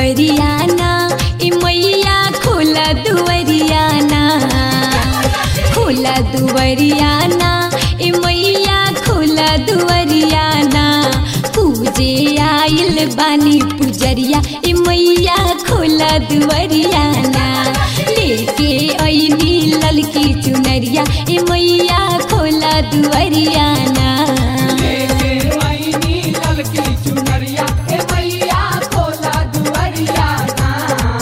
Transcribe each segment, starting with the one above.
दुवरियाना ए मैया खोला दुवरियाना खोला दुवरियाना ए मैया खोला दुवरियाना पूजे आइल बानी पुजरिया ए मैया खोला दुवरियाना लेके ऐनी ललकी चुनरिया ए मैया खोला दुवरियाना लेके आईनी ललकी चुनरिया ए मैया खोला दुआरिया ना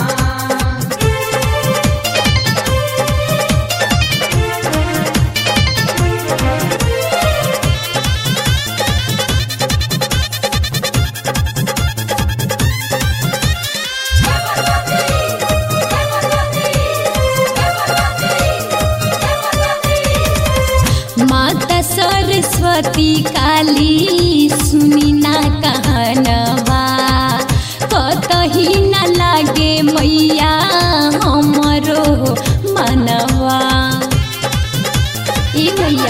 माता सरस्वती काली सुनी ना कहनवा कतही न लागे मैया हमरो मनवा ए मैया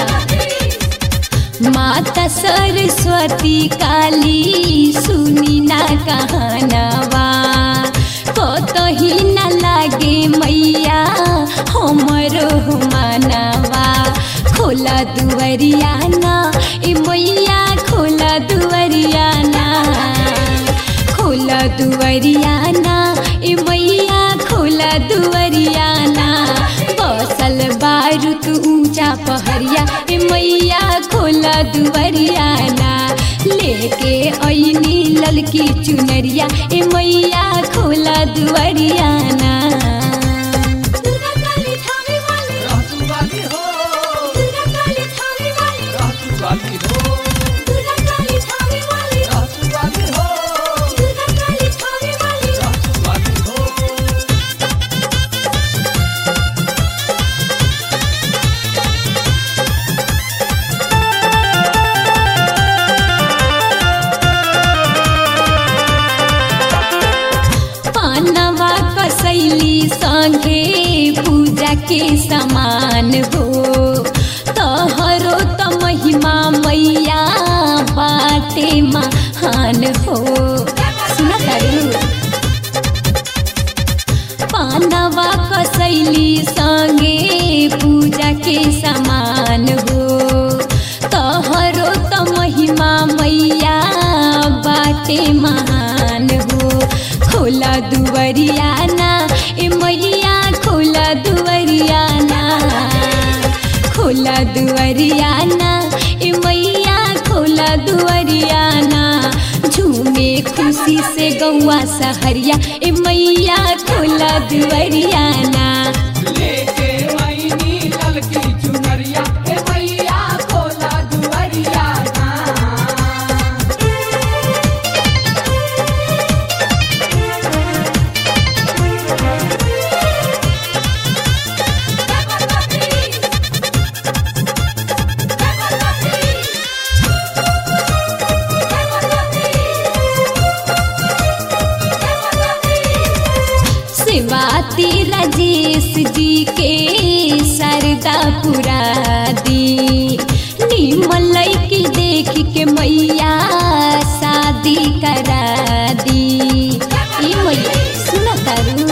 माता सरस्वती काली सुनी ना कहनवा कतही न लागे मैया हमरो मनवा खोला दुवरियाना ए मैया खोला दुवरियाना खोला दुवरियाना ए मैया खोला दुवरियाना बसल बारूद ऊंचा पहरिया ए मैया खोला दुवरियाना लेके ऐनी ललकी चुनरिया ए मैया खोला दुवरियाना दुर्गा काली थावे वाली रहतु वाली हो दुर्गा काली थावे वाली रहतु वाली हो दुर्गा काली थावे वाली रहतु वाली हो दुर्गा काली थावे वाली रहतु वाली हो पानवा कसैली संगे पूजा के समान हो तहरो त महिमा मैया बाटे महान हो सुन तारू पानवा कसैली संगे पूजा के समान हो तहरो त महिमा मैया बाटे महान हो खोला दुवरियाना ए मैया खोला दुवरियाना खोला दुवरियाना ए मैया खोला दुवरियाना झूमे खुशी से गौआ सहरिया ए मैया खोला दुवरियाना लेके आईनी ललकी चुनरिया ए मैया खोला दुआरिया ना शिवाती राजेश जी के सरदा पुरा दी निमलई की देख के मैया शादी करा दी ई मैया सुन तारू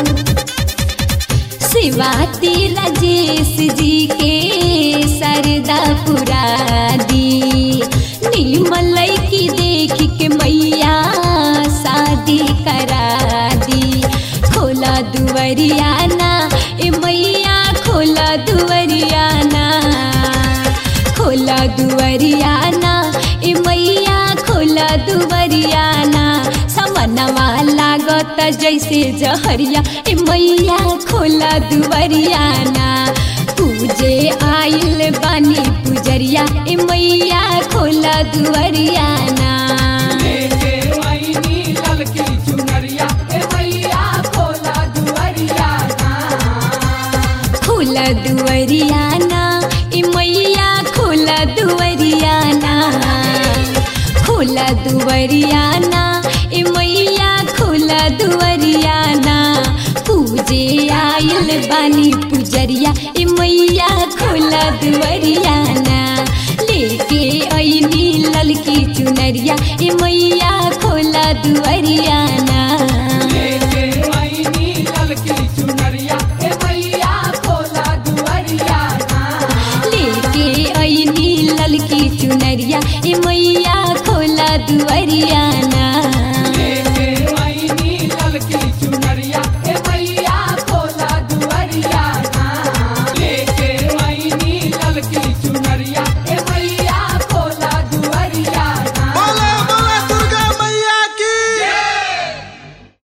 शिवाती राजेश जी के सरदा पुरा दी निमलई की देख के मैया शादी करा दी खोला दुवरियाना ए मैया खोला दुवरियाना खोला दुवरियाना ए मैया खोला दुवरियाना समनवा लागत जैसे जहरिया ए मैया खोला दुवरियाना पूजे आइल बानी पुजरिया ए मैया खोला दुवरियाना लेके आईनी ललकी चुनरिया ए मैया खोला दुआरिया ना खोला दुवरियाना ए मैया खोला दुवरियाना खोला दुवरियाना ए मैया खोला दुवरियाना पूजे आइल बानी पुजरिया ए मैया खोला दुवरियाना लेके ऐनी ललकी चुनरिया ए मैया